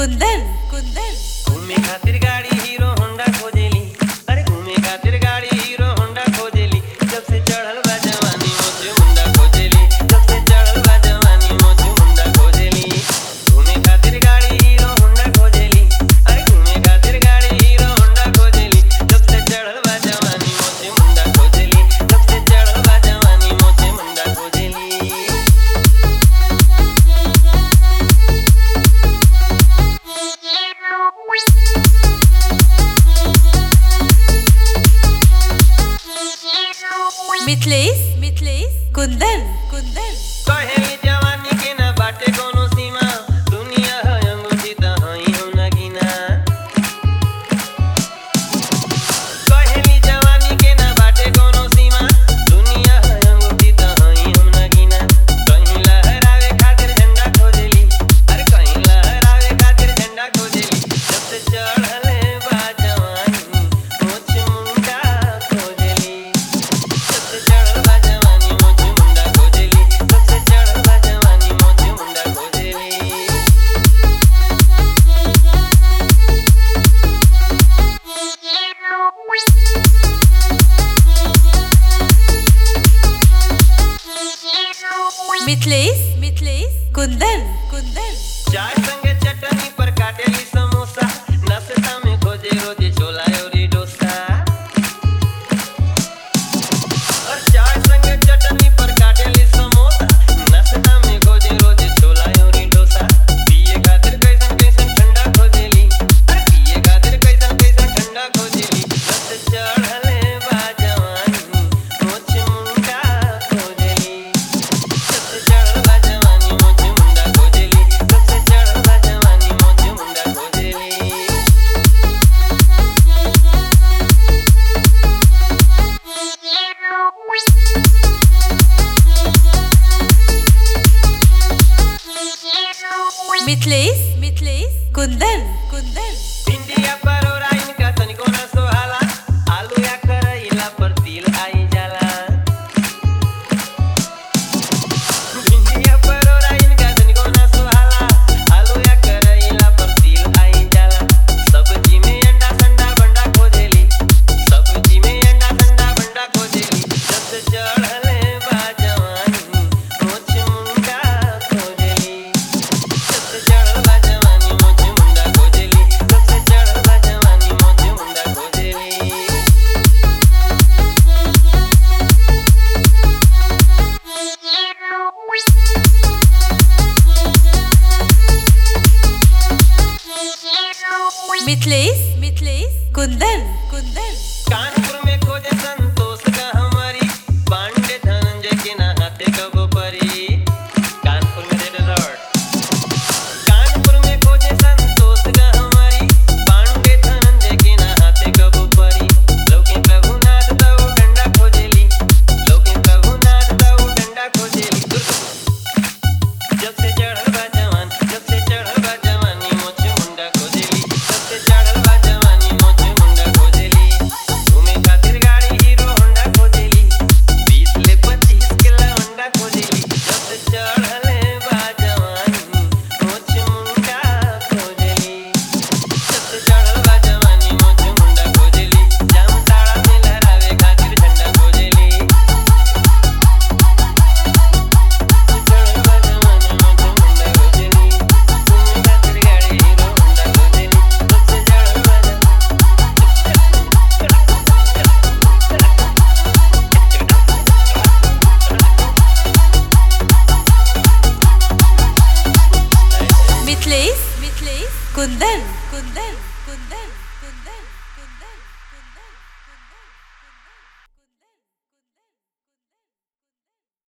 कुंदन कुंदन घूमे खातिर गाड़ी हीरो होंडा खोजेली अरे घूमे खातिर गाड़ी हीरो होंडा खोजेली जब से चढ़ल बा जवानी मोचे मुंडा खोजेली जब से चढ़ल बा जवानी मोचे मुंडा खोजेली घूमे खातिर गाड़ी हीरो होंडा खोजेली अरे घूमे खातिर गाड़ी हीरो होंडा खोजेली जब से चढ़ल बा जवानी मोचे मुंडा खोजेली जब से चढ़ल बा जवानी मोचे मुंडा खोजेली मिथलेश मिथलेश कुंदन कुंदन कहेली जवानी के ना बाटे कोनो सीमा दुनिया है अंगूठी त हई हो नगीना कहेली जवानी के ना बाटे कोनो सीमा दुनिया है अंगूठी त हई हो नगीना कहीं लहरावे खातिर झंडा खोजेली अरे कहीं लहरावे खातिर झंडा खोजेली जब से चढ़ले बा जवानी मोछ मुंडा खोजेली सबसे चढ़ल बा जवानी मोचे मुंडा खोजेली सबसे चढ़ल बा जवानी मोचे मुंडा खोजेली मिथलेश मिथलेश कुंदन कुंदन चाय संगे चटनी पर काटेली समोसा नाश्ता में खोजे रोजे छोला और डोसा और चाय संगे चटनी पर काटेली समोसा नाश्ता में खोजे रोजे छोला और डोसा पिए खातिर कैसन कैसन ठंडा खोजेली अरे पिए खातिर कैसन कैसन ठंडा खोजेली सबसे चढ़ले बा जवानी मोछ मुंडा खोजेली सबसे चढ़ल बा जवानी मोचे मुंडा खोजेली सबसे चढ़ल बा जवानी मोचे मुंडा खोजेली मिथलेश मिथलेश कुंदन कुंदन भिंडिया परोरा इनका तनिको ना सोहाला आलू या करैला पर तिल आई जाला भिंडिया परोरा इनका तनिको ना सोहाला आलू या करैला पर तिल आई जाला सब्जी में अंडा संडा बंडा खोजेली सब्जी में अंडा संडा बंडा खोजेली जब से चढ़ले बा जवानी मोछ मुंडा खोजेली सबसे चढ़ल बा जवानी मोचे मुंडा खोजेली सबसे चढ़ल बा जवानी मोचे मुंडा खोजेली मिथलेश मिथलेश कुंदन कुंदन कान